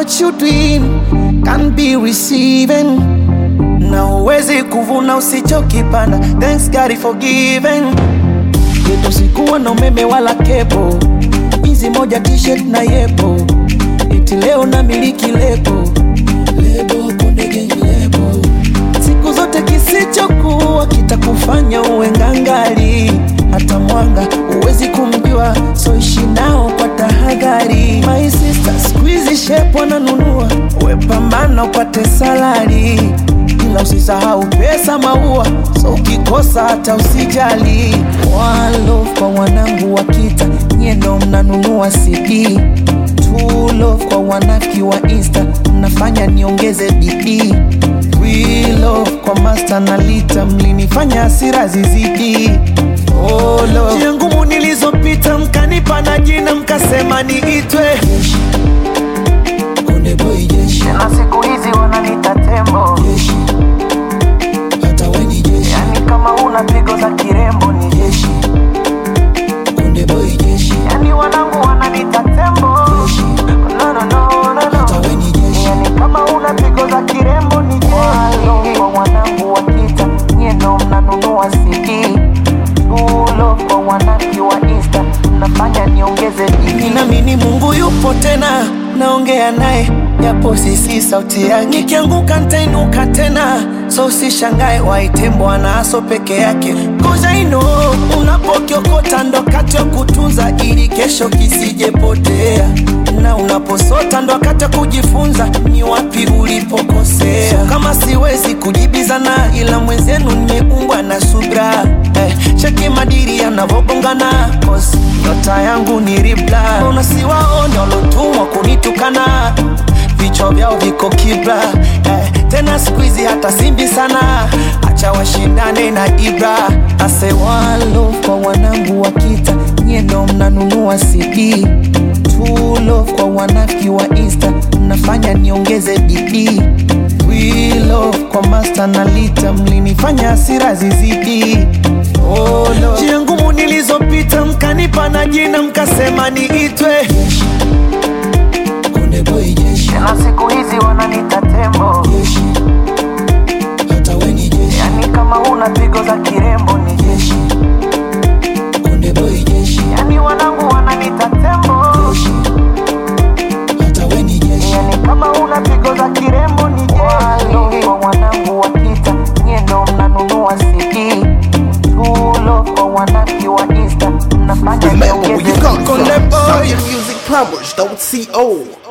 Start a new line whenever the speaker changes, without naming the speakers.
what you doing can be receiving na uwezi kuvuna usichokipanda thanks God for giving yetu sikuwa na umeme wala kepo hizi moja t-shirt na yepo iti leo na miliki lebo lebo konde gang lebo siku zote kisichokuwa kitakufanya uwe ngangali hata mwanga huwezi kumjua so ishi nao kwa tahadhari my sister squeeze shape wananunua we pambana upate salari ila usisahau pesa maua so ukikosa hata usijali walo kwa wanangu wa kita nyendo mnanunua cd True love kwa wanaki wa insta mnafanya niongeze bidii We love kwa master na lita mlinifanya hasira zizidi oh, love. njia ngumu nilizopita mkanipa na jina mkasema niitwe jeshi. Konde boy jeshi.
na siku hizi wananita tembo
jeshi. Hata we ni jeshi.
yani kama una pigo za kirembo ni jeshi
Konde boy jeshi.
yani wanangu wananita tembo
Jeshi.
no, no, no, no,
Hata
no.
we ni jeshi.
yani kama una pigo za kirembo ni jeshi kwa wanangu wa kita nyendo mnanunua cd tulo kwa wanaki wa insta mnafanya niongeze bidii
Ninaamini Mungu yupo tena, naongea naye japo sisi sauti yake. Nikianguka nitainuka tena, so usishangae waite Bwana aso peke yake. Cause I know unapokiokota ndo wakati wa kutunza ili kesho kisijepotea, na unaposota ndo wakati wa kujifunza ni wapi ulipokosea. So kama siwezi kujibizana, ila mwenzenu nimeumbwa na subra eh, cheki madiri yanavobongana cause nyota yangu ni ribla unasiwaone walotumwa kunitukana vichwa vyao viko kibla eh, tena skuizi hata simbi sana acha washindane na ibra ase walo kwa wanangu wa kita nyendo mnanunua cd True love kwa wanafiki wa insta mnafanya niongeze bidii We love kwa master na lita mlinifanya hasira zizidi oh, Lord. njia ngumu nilizopita mkanipa na jina mkasema niitwe Konde boy jeshi,
na siku hizi wananita tembo
jeshi. Hata we ni jeshi,
yani kama una pigo za kirembo ni jeshi
Konde boy jeshi,
yani wanangu wananita tembo
jeshi. Hata we ni jeshi,
yani kama una pigo za kirembo ni jeshi kwa wanangu wa kita nyendo mnanunua cd tulo kwa wanaki wa insta mnafanya
Remember where
niongeze
you come
Konde
from.
boy.
Sound Music Plumbers, don't see old.